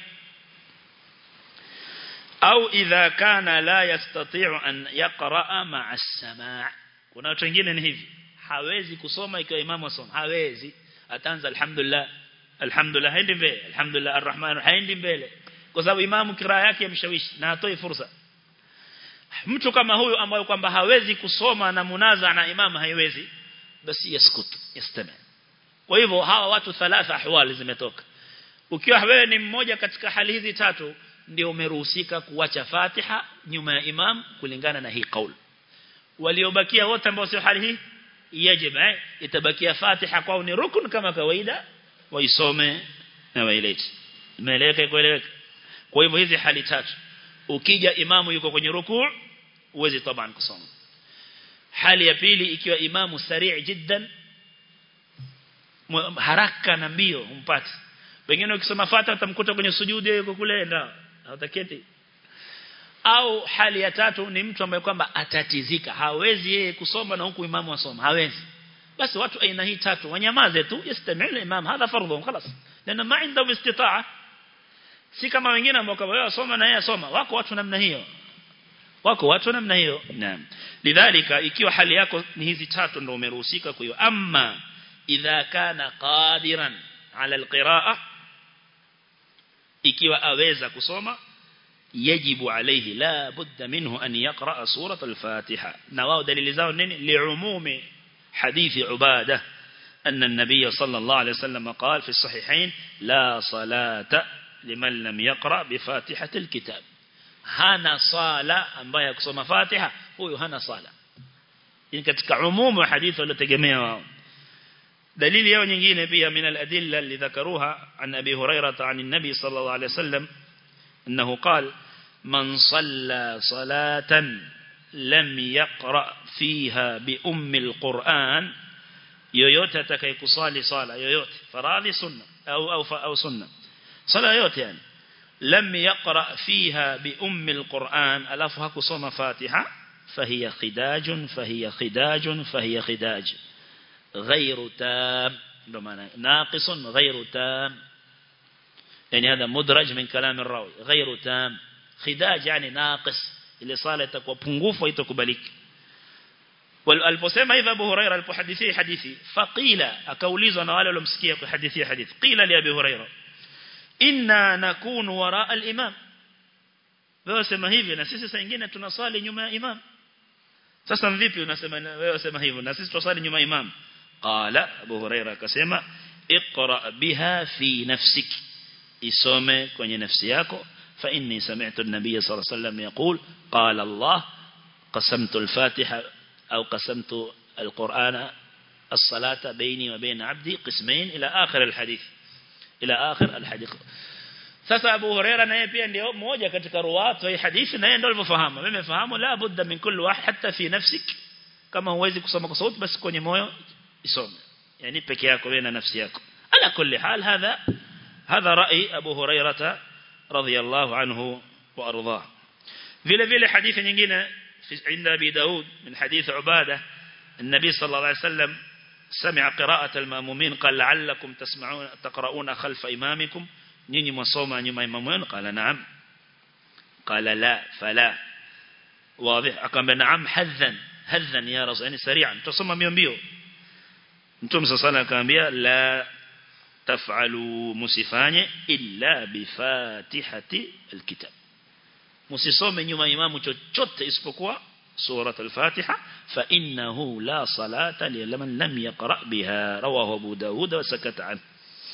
au idha kana la yastati'u an yaqra'a ma'a as-sama' kuna watu wengine ni hivi hawezi kusoma ikiwa imamu asoma hawezi ataanza alhamdulillah alhamdulillah haendi mbele alhamdulillah arrahman haendi mbele kwa sababu imamu kiraa yake yamshawishi na atoi fursa mtu kama huyu ambaye kwamba hawezi kusoma na munaza na imamu haiwezi basi yaskutu yastami kwa hivyo hawa watu thalatha ahwali zimetoka ukiwa wewe ni mmoja katika hali hizi tatu ndio umeruhusika kuacha Fatiha nyuma ya imam kulingana na hii kauli waliobakia wote ambao sio hali hii yajib eh itabakia Fatiha kwao ni rukun kama kawaida waisome na wailete imeeleweka kueleweka kwa hivyo hizi hali tatu ukija imamu yuko kwenye rukuu uwezi taban kusoma hali ya pili ikiwa imamu sari' jiddan haraka na mbio umpate wengine ukisoma fata utamkuta kwenye sujudi yuko kule ndio hautaketi au hali ya tatu ni mtu ambaye kwamba atatizika hawezi yeye kusoma na huku imamu asoma hawezi basi watu aina hii tatu wanyamaze tu yastami'u imam hadha fardhu خلاص lana ma indahum istita'a si kama wengine ambao kama wewe asoma na yeye asoma wako watu namna hiyo wako watu namna hiyo naam lidhalika ikiwa hali yako ni hizi tatu ndio umeruhusika kwa hiyo amma idha kana qadiran ala alqiraa ikiwa aweza kusoma yajibu alayhi la budda minhu an yaqra surat al-fatiha na wao dalili zao nini liumumi hadithi ubada أن النبي صلى الله عليه وسلم قال في الصحيحين لا صلاة لمن لم يقرأ بفاتحة الكتاب hana sala ambaye akusoma Fatiha huyo hana sala ni katika umumu wa hadithi waliotegemea wao dalili yao nyingine pia min al-adilla اللي ذكروها عن ابي هريره عن النبي صلى الله عليه وسلم انه قال من صلى صلاه لم يقرا فيها بام القران yoyote atakayekusali sala yoyote faradhi sunna au au au sunna sala yoyote yani لم يقرأ فيها بأم القرآن ألف هكو صوم فاتحة فهي خداج فهي خداج فهي خداج غير تام ناقص غير تام يعني هذا مدرج من كلام الراوي غير تام خداج يعني ناقص اللي صالة تكوى بنغوف ويتكبلك والبسيمة إذا أبو هريرة الحديثي حديثي فقيل أكوليزو أنا ولا لمسكيه حديثي حديث قيل لأبي هريرة inna nakunu wara al-imam wewe sema hivi na sisi saa nyingine tunasali nyuma ya imam sasa vipi unasema wewe sema hivyo na sisi tunasali nyuma ya imam qala abu huraira akasema iqra biha fi nafsik isome kwenye nafsi yako fa inni sami'tu an-nabiy sallallahu alayhi wasallam yaqul qala allah qasamtu al-fatiha au qasamtu al-qur'ana الصلاة بيني وبين عبدي قسمين إلى آخر الحديث ila akhir alhadith sasa Abu Huraira naye pia ndio mmoja katika ruwatu hii hadithi naye ndio alivyofahamu mimi fahamu la budda min kulli wahid hatta fi nafsik kama huwezi kusoma kwa sauti basi kwenye moyo isome yani peke yako wewe na nafsi yako ala kulli hal hadha hadha rai Abu Huraira radhiyallahu anhu wa ardhah vile vile hadithi nyingine عند أبي داود من حديث عبادة النبي صلى الله عليه وسلم سمع قراءة المامومين قال لعلكم تسمعون تقرؤون خلف إمامكم نيني مصوما نيما إمامين قال نعم قال لا فلا واضح أقام نعم حذا حذا يا رسول يعني سريعا تصمم ميومبيو انتم سصالا كامبيا لا تفعلوا مسفاني إلا بفاتحة الكتاب مسيصوم نيما إمامو chochote isipokuwa سورة الفاتحة فإنه لا صلاة لمن لم يقرأ بها رواه أبو داود وسكت عنه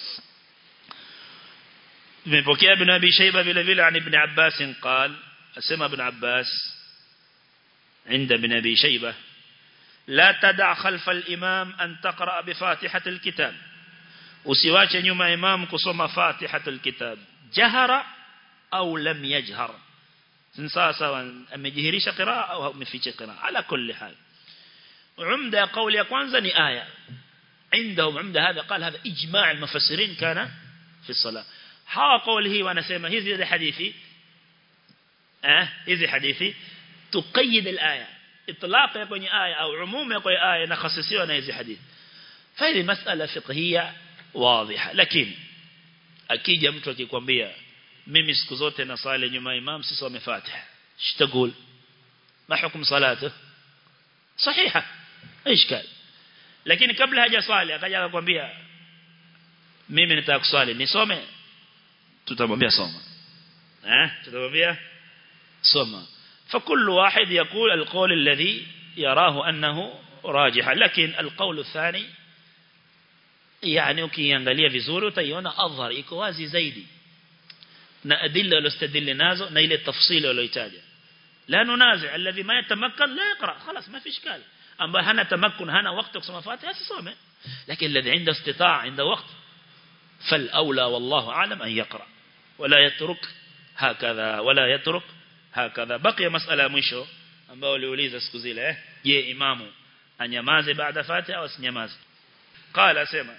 من بكي ابن أبي شيبة بلا بلا عن ابن عباس قال أسمى ابن عباس عند ابن أبي شيبة لا تدع خلف الإمام أن تقرأ بفاتحة الكتاب وسواك نيوم إمام كصم فاتحة الكتاب جهر أو لم يجهر sawa amejihirisha qiraa au ameficha qiraa ala kulli hal umda ya kauli ya kwanza ni aya عندهم عمده هذا قال هذا إجماع المفسرين كان في الصلاة ها قوله وانا سيما هذه حديثي اه هذه حديثي تقيد الآية إطلاق يكون آية أو عموم يكون آية نخصصيه أنا هذه حديث فهذه مسألة فقهية واضحة لكن أكيد mtu akikwambia mimi siku zote nasali nyuma imam sisome Fatiha shitagul ma hukum salatu sahiha ishkal lakini kabla hajaswali akaja akakwambia mimi nitaka kuswali nisome tutamwambia soma eh tutamwambia soma فكل واحد يقول القول الذي يراه أنه راجح لكن القول الثاني yani ukiangalia vizuri utaiona adhar iko wazi zaidi na adilla alostadilla nazo na ile tafsili walioitaja la nunazi alladhi ma yatamakkan la yaqra خلاص ما في اشكال ambaye hana tamakkun hana wakati kusoma fatiha asisome lakini alladhi عنده استطاع عنده وقت فالاولى والله اعلم ان يقرا ولا يترك هكذا ولا يترك هكذا بقي مساله mwisho ambao waliuliza siku zile eh je imamu anyamaze baada fatiha au asinyamaze qala sema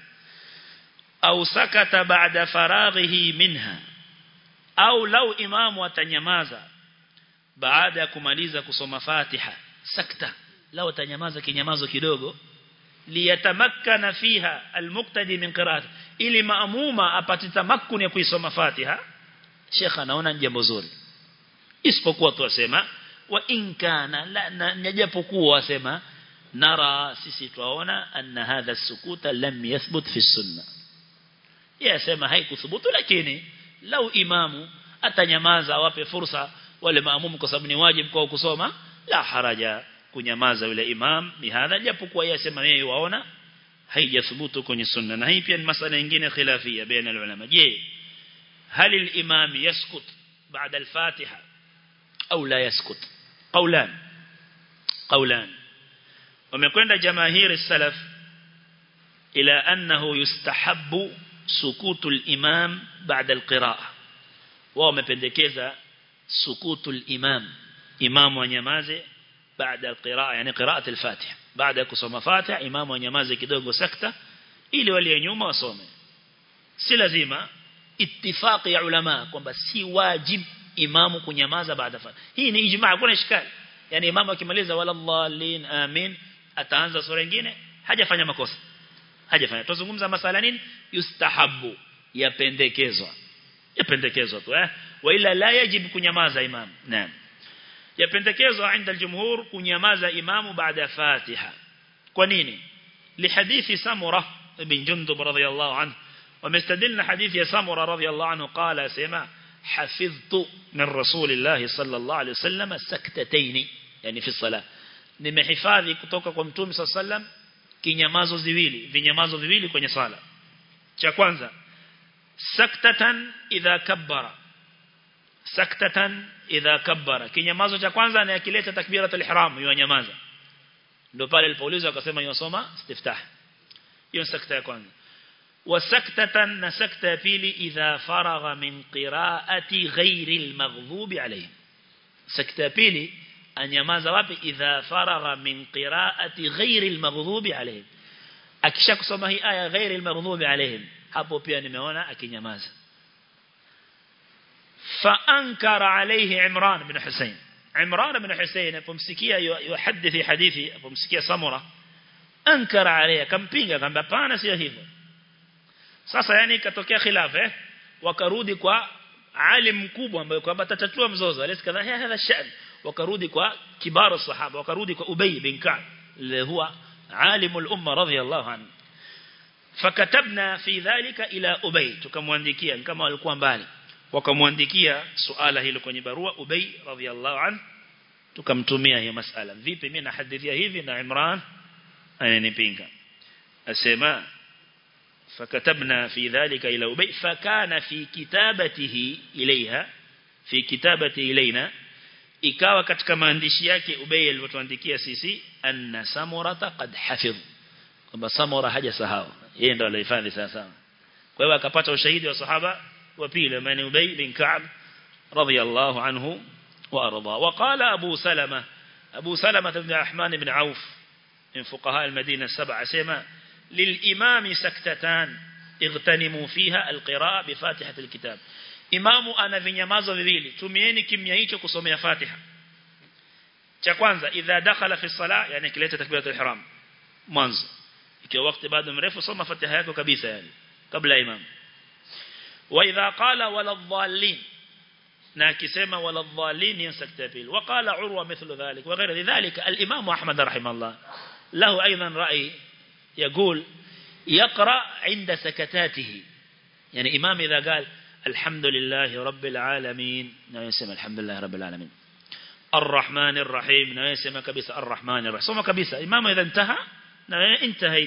au sakata baada faraghihi minha au lau imamu atanyamaza baada ya kumaliza kusoma fatiha sakta lau atanyamaza kinyamazo kidogo liyatamakkana fiha almuqtadi min qira'at ili maamuma apate tamakkuni ya kuisoma fatiha shekha anaona jambo zuri isipokuwa tu asema wa in kana la najapokuwa wasema nara sisi tuaona anna hadha sukuta lam yathbut fi sunna yasema haikuthubutu lakini lau imamu atanyamaza awape fursa wale maamumu kwa sababu ni wajibu kwa kusoma la haraja kunyamaza yule imam ni hadha japokuwa yasema yeye waona haijathubutu kwenye sunna na hii pia ni masala nyingine khilafia baina ulama je هل الإمام يسكت بعد الفاتحة أو لا يسكت قولان قولان ومكوند جماهير السلف إلى أنه يستحب سكوت الإمام بعد القراءة ومبندكذا سكوت الإمام إمام ونيمازي بعد القراءة يعني قراءة الفاتحة بعد كسوم فاتحة إمام ونيمازي كدوغو سكتة ili wale nyuma wasome si lazima ittifaqi ya ulama kwamba si wajib imamu kunyamaza baada fa hii ni ijmaa kuna ishkali yani imamu akimaliza wala dhallin amin ataanza sura nyingine hajafanya makosa hajafanya tuzungumza masala nini yustahabu yapendekezwa yapendekezwa tu eh wa ila la yajib kunyamaza imamu naam yapendekezwa عند الجمهور kunyamaza imamu baada fatiha kwa nini لحديث سمره بن جندب رضي الله عنه ومستدلنا حديث يا سمرة رضي الله عنه قال سمع حفظت من رسول الله صلى الله عليه وسلم سكتتين يعني في الصلاة nimehifadhi kutoka kwa mtume صلى الله عليه وسلم kinyamazo ziwili vinyamazo viwili kwenye sala cha kwanza saktatan idha kabbara saktatan idha kabbara kinyamazo cha kwanza na yakileta takbiratul ihram yanyamaza ndio pale alipoulizwa akasema yosoma istiftah hiyo sakta ya kwanza وسكتة نسكتة بيلي إذا فرغ من قراءة غير المغضوب عليهم سكتة بيلي أن يماز وابي إذا فرغ من قراءة غير المغضوب عليهم أكشاك سمه آية غير المغضوب عليهم hapo pia nimeona akinyamaza فأنكر عليه عمران بن حسين عمران بن حسين apomsikia yuhadithi hadithi apomsikia samura ankara عليه kampinga kwamba hapana sio hivyo sasa yani ikatokea khilaf eh wakarudi kwa alim mkubwa ambaye kwamba tatatua mzozo alisi kadha hadha shan wakarudi kwa kibara sahaba wakarudi kwa ubay bin ka'b اللي هو عالم الامه رضي الله عنه فكتبنا في ذلك الى ubay tukamwandikia kama walikuwa mbali wakamwandikia suala hilo kwenye barua ubay radhiyallahu anhu tukamtumia hiyo masala vipi mimi nahadithia hivi na Imran ananipinga asema فكتبنا في ذلك إلى أبي فكان في كتابته إليها في كتابته إلينا ikawa katika maandishi yake Ubay alivyotuandikia sisi anna samurata qad hafidh kwamba samura hajasahau yeye ndo alihifadhi sasa kwa hiyo akapata ushahidi wa sahaba wa pili ambaye Ubay bin Ka'b radiyallahu anhu wa arda wa qala Abu Salama Abu Salama ibn Rahman ibn Auf min fuqaha al-Madina sab'a sema للإمام سكتتان اغتنموا فيها القراءة بفاتحة الكتاب imamu ana vinyamazo viwili tumieni kimya hicho kusomea Fatiha cha kwanza idha dakhala fi salah yani kileta takbiratul ihram mwanzo ikiwa wakati bado mrefu soma Fatiha yako kabisa yani kabla imam wa idha qala wala dhallin na akisema wala dhallin yansakta pili wa qala urwa mithlu dhalik wa ghayra dhalika al-imam Ahmad rahimahullah lahu aidan ra'i يقول يقرأ عند سكتاته يعني إمام إذا قال الحمد لله رب العالمين نسمى الحمد لله رب العالمين الرحمن الرحيم نسمى كبيسة الرحمن الرحيم سمى كبيسة إمام إذا انتهى انتهيت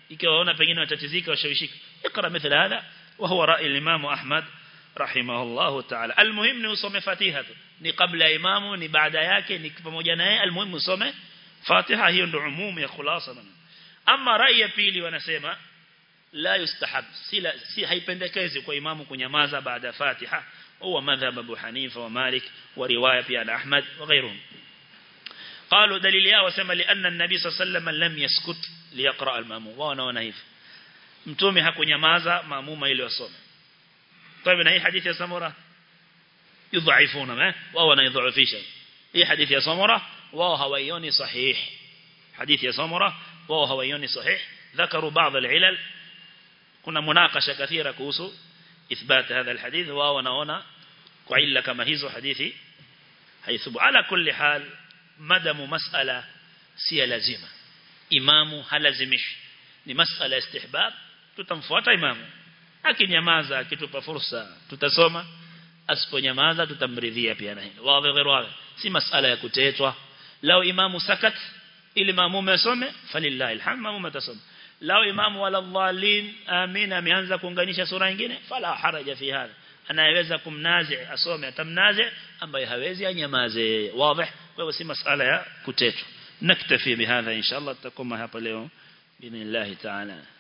ikiwa waona pengine watatizika washawishika ikra mithla hada wa huwa rai al-imam Ahmad rahimahullah ta'ala almuhim ni usome fatiha tu ni kabla ya imamu ni baada yake ni pamoja naye almuhim usome fatiha hiyo ndio umumu ya khulasa ama rai ya pili wanasema la yustahab si, la, si haipendekezi kwa imamu kunyamaza baada fatiha huwa madhhab Abu Hanifa wa Malik wa riwaya pia na Ahmad wa ghairihim قالوا دليل yao wasema لأن النبي صلى الله عليه وسلم لم يسكت ليقرأ المأموم wao wanaona hivi mtume hakunyamaza maamuma ili wasome طيب na hii hadithi ya Samura yudhaifuna wao wanaidhaifisha hii hadithi ya Samura wao hawaioni sahih hadithi ya Samura wao hawaioni sahih ذكروا بعض العلل kuna munakasha kathira kuhusu ithbat hadha alhadith wao wanaona kwa illa kama hizo hadithi haithubu ala kulli hal madamu mas'ala si lazima imamu halazimishi ni mas'ala istihbab tutamfuata imamu akinyamaza akitupa fursa tutasoma asiponyamaza tutamridhia pia na hilo wazi ghairu wazi si mas'ala ya kutetwa lao imamu sakat ili maamume asome falillahi alhamd maamume atasoma lao imamu wala dhalin amin ameanza kuunganisha sura nyingine fala haraja fi hadha anayeweza kumnazi asome atamnazi ambaye hawezi anyamaze wazi kwa hivyo si masala ya kutetwa naktafi bihadha inshallah tutakoma hapa leo باذن الله تعالى